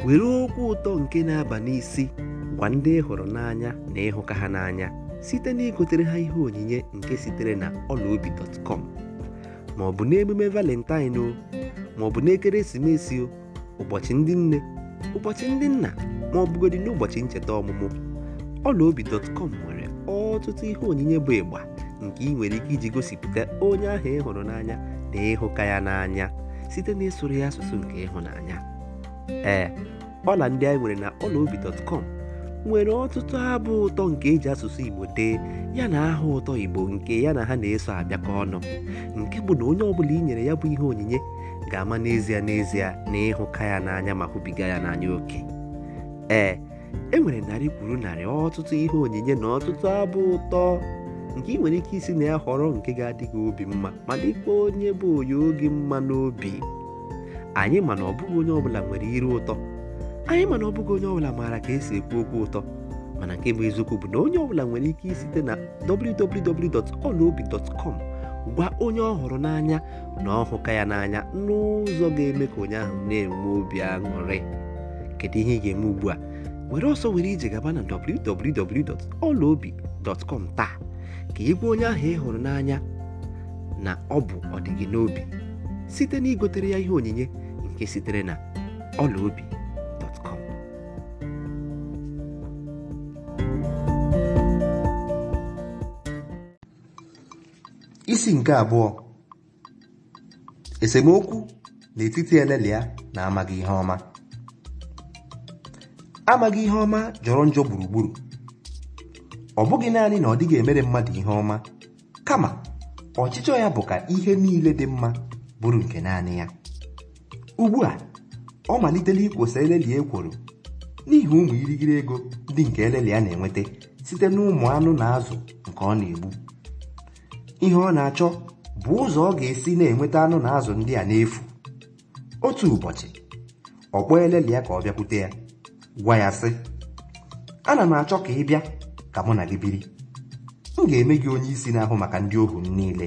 were okwu ụtọ nke na-aba n'isi gwa ndị ị hụrụ n'anya na ịhụka ha n'anya site na igotere ha ihe onyinye nke sitere na ọlaobi.com ma ọ bụ n'emume valentine o ma ọ bụ n'ekeresimesi o ụbọchị ndị nne ụbọchị ndị nna ma ọ bụgodị n'ụbọchị ncheta ọmụmụ ọlaobi.com nwere ọtụtụ ihe onyinye bụ ịgba nke ị nwere ike iji gosipụta onye ahụ ị hụrụ n'anya na ịhụka ya n'anya site na ịsụrụ ya asụsụ nke ịhụnanya ee ọla ndị anyị nwere na ọlaobi.com nwere ọtụtụ abụ ụtọ nke eji asụsụ igbo dee ya na aha ụtọ igbo nke ya na ha na-eso abịakọ ọnụ nke bụ na onye ọbụla i nyere ya bụ ihe onyinye ga-ama n'ezie n'ezie na ịhụka ya n'anya ma hụbiga ya n'anya oke ee e nwere narị kwuru narị ọtụtụ ihe onyinye na ọtụtụ abụ ụtọ nke ị nwere ike isi na ya họrọ nke ga-adị gị obi mma ma dịkwa onye bụ onye oge mma n'obi anyị mana ọ bụghị onye ọbụla nwere iru ụtọ anyị mana ọ bụghị onye ọbụla maara ka esi ekwu okwu ụtọ mana nke bụ eziokwu bụ na onye ọbụla nwere ike isite na www.olaobi.com gwa onye ọ hụrụ n'anya na ọhụka ya n'anya n'ụzọ ga-eme ka onye ahụ na-enwe obi aṅụrị kedu ihe ị ga-eme ugbu a were ọsọ were ije gaba na www.olaobi.com taa ka ị gwa onye ahụ ị hụrụ n'anya na ọ bụ ọdịgị n'obi site na igotere ya ihe onyinye nke sitere na ọlaobi.com isi nke abụọ esemokwu n'etiti elelia na amaghị ihe ọma amaghị ihe ọma jọrọ njọ gburugburu ọ bụghị naanị na ọ dịghị emere mmadụ ihe ọma kama ọchịchọ ya bụ ka ihe niile dị mma bụrụ nke naanị ya ugbu a ọ malitela ikwosa elelia ekworo n'ihi ụmụ irighiri ego ndị nke elelia na-enweta site n'ụmụ anụ na azụ nke ọ na-egbu ihe ọ na-achọ bụ ụzọ ọ ga-esi na-enweta anụ na azụ ndị a n'efu otu ụbọchị ọ kpọọ elelia ka ọ bịakwute ya gwa ya sị ana m achọ ka ị bịa ka mụ na gị biri m ga-eme gị onye isi na-ahụ maka ndị ohu m niile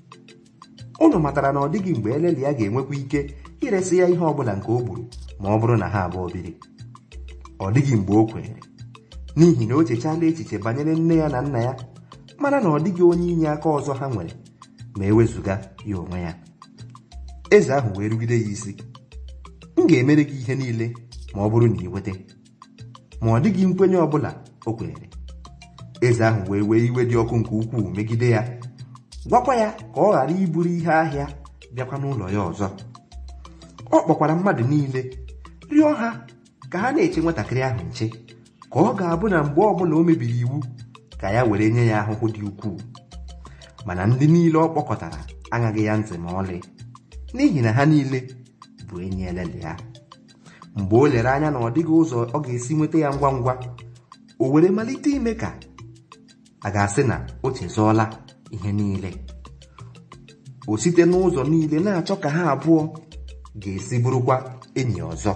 unu matara na ọ dịghị mgbe elelia ga-enwekwa ike iresị ya ihe ọbụla nke o gburu ma ọ bụrụ na ha abụọ biri ọ dịghị mgbe o kwere n'ihi na o chechala echiche banyere nne ya na nna ya mana na ọ dịghị onye inye aka ọzọ ha nwere ma ewezụga ya onwe ya eze ahụ wee rugide ya isi m ga-emere gị ihe niile ma ọ bụrụ na ị weta ma ọ dịghị nkwenye ọbụla o kwere eze ahụ wee wee iwe dị ọkụ nke ukwuu megide ya gwakwa ya ka ọ ghara iburu ihe ahịa bịakwa n'ụlọ ya ọzọ ọ kpọkwara mmadụ niile rịọ ha ka ha na-eche nwatakịrị ahụ nche ka ọ ga-abụ na mgbe ọbụla o mebiri iwu ka ya were nye ya ahụhụ dị ukwuu mana ndị niile ọ kpọkọtara aṅaghị ya ntị ma ọlị n'ihi na ha niile bụ enyi elele ya mgbe o lere anya na ọ dịghị ụzọ ọ ga-esi nweta ya ngwa ngwa o were malite ime ka a ga-asị na o chezọọla ihe niile o site n'ụzọ niile na-achọ ka ha abụọ ga-esi bụrụkwa enyi ọzọ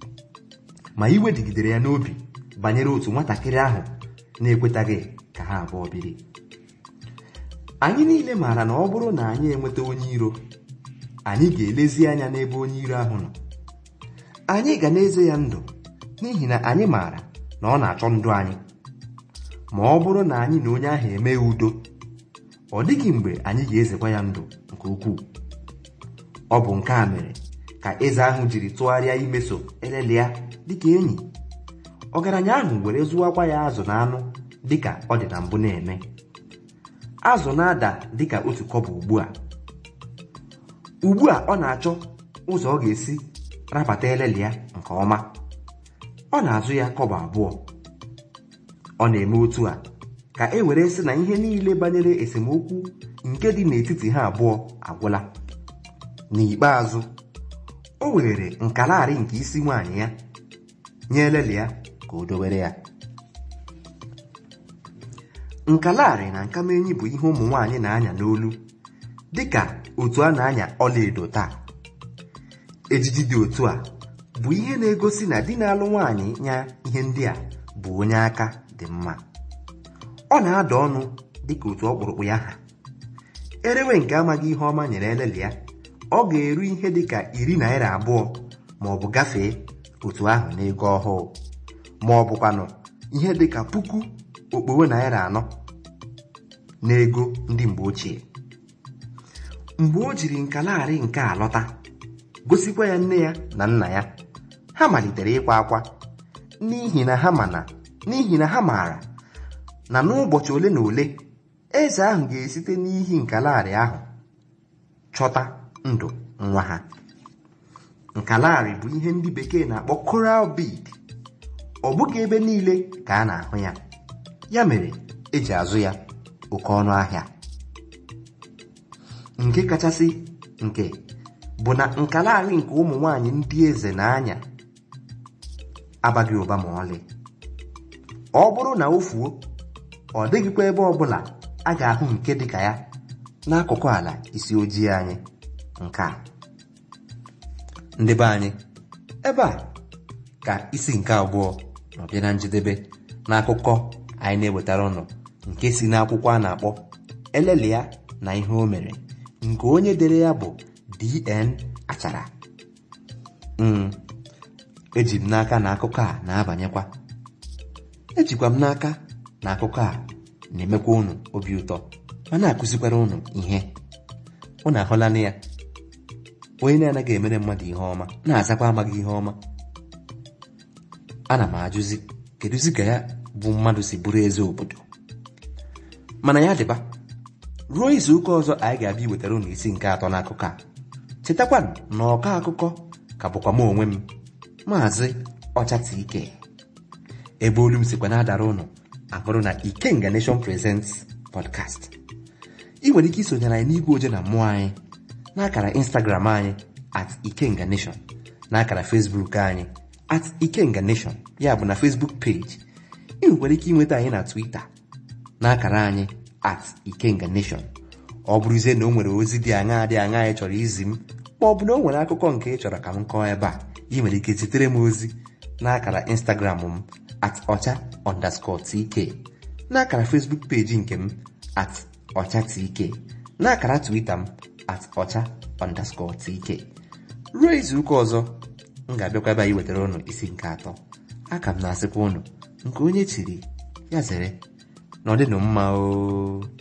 ma iwe dịgidere ya n'obi banyere otu nwatakịrị ahụ na-ekwetaghị ka ha abụọ biri anyị niile maara na ọ bụrụ na anyị enweta onye iro anyị ga-elezi anya n'ebe onye iro ahụ nọ anyị ga na-eze ya ndụ n'ihi na anyị maara na ọ na-achọ ndụ anyị ma ọ bụrụ na anyị na onye ahụ emee udo ọ dịghị mgbe anyị ga-ezekwa ya ndụ nke ukwuu ọ bụ nke a mere ka eze ahụ jiri tụgharịa imeso elelia dịka enyi ọgaranya ahụ were zụwakwa ya azụ na anụ dịka ọ dị na mbụ na-eme azụ na-ada dịka otu kọbọ ugbu a ugbu a ọ na-achọ ụzọ ọ ga-esi rabata elele ya nke ọma ọ na-azụ ya kọbọ abụọ ọ na-eme otu a ka e were sị na ihe niile banyere esemokwu nke dị n'etiti ha abụọ agwụla n'ikpeazụ o were nkalarị nke isi nwaanyị ya nye elele ya ka o dowere ya nkalarị na nkamenyi bụ ihe ụmụ nwaanyị na-anya n'olu dịka otu a na-anya ọlaedo taa ejiji dị otu a bụ ihe na-egosi na di na-alụ nwaanyị nya ihe ndị a bụ onye aka dị mma ọ na-ada ọnụ dịka otu ọkpụrụkpụ ya ha erewe nke amaghị ihe ọma nyere elele ya ọ ga-eru ihe dịka iri naira abụọ ma ọ bụ gafee otu ahụ n'ego ọhụụ ma ọ bụkwanụ ihe dịka puku okpogho naira anọ n'ego ndị mgbe ochie mgbe o jiri nkalagharị nke a lọta gosikwa ya nne ya na nna ya ha malitere ịkwa akwa n'ihi na ha mana n'ihi na ha maara na n'ụbọchị ole na ole eze ahụ ga-esite n'ihi nkalagharị ahụ chọta ndụ nwa ha nkalagharị bụ ihe ndị bekee na-akpọ coral bead ọ bụghị ebe niile ka a na-ahụ ya ya mere eji azụ ya oke ọnụ ahịa nke kachasị nke bụ na nkalagharị nke ụmụ nwanyị ndị eze na-anya abaghị ụba ma ọlị ọ bụrụ na o fuo ọ dịghịkwa ebe ọbụla a ga-ahụ nke dịka ya n'akụkụ ala isi ojii anyị nke a ndị be anyị ebe a ka isi nke abụọ nọbịa na njedebe n'akụkọ anyị na-ewetara ụnụ nke si n'akwụkwọ a na-akpọ elelia na ihe o mere nke onye dere ya bụ dn achara mm eji m n'aka na akụkọ a na-abanyekwa ejikwa m n'aka na akụkọ a na-emekwa unu obi ụtọ ma na-akụzikwara unu ihe unu ahụla na ya onye na-anaghị emere mmadụ ihe ọma na-azakwa amaghị ihe ọma ana m ajụzi kedụzi ka ya bụ mmadụ si bụrụ eze obodo mana ya dịba ruo izu ụka ọzọ anyị ga-abịa iwetara unu isi nke atọ n'akụkọ a chetakwa na ọkọ akụkọ ka bụkwa m onwe m maazị ọchata ike ebe olu m sikwa na-adara ụnụ abụrụ na ikenga nation presents podcast ị nwere ike isonyere anyị n'igwe oje na mmụọ anyị n'akara instagram anyị at ikenga nation n'akara facebook anyị at ikenga nation ya bụ na facebook page ị nwekwara ike ịnweta anyị na twitter n'akara anyị at ikenga nation ọ bụrụzie na o nwere ozi dị aṅaa dị aṅaa ị chọrọ izi m ma ọ bụ na o nwere akụkọ nke ị chọrọ ka m kọọ ebe a ị nwere ike zitere m ozi n'akara instagram m at ọcha underscore tk n'akara facebook peji nke m at ọcha tk n'akara twitter m at ọcha underscore tk ruo izu ụka ọzọ m ga-abịakwa ebe anyị wetara ụnụ isi nke atọ aka m na-asịkwa ụnụ nke onye chiri ya zere na ọ dịnụ mma o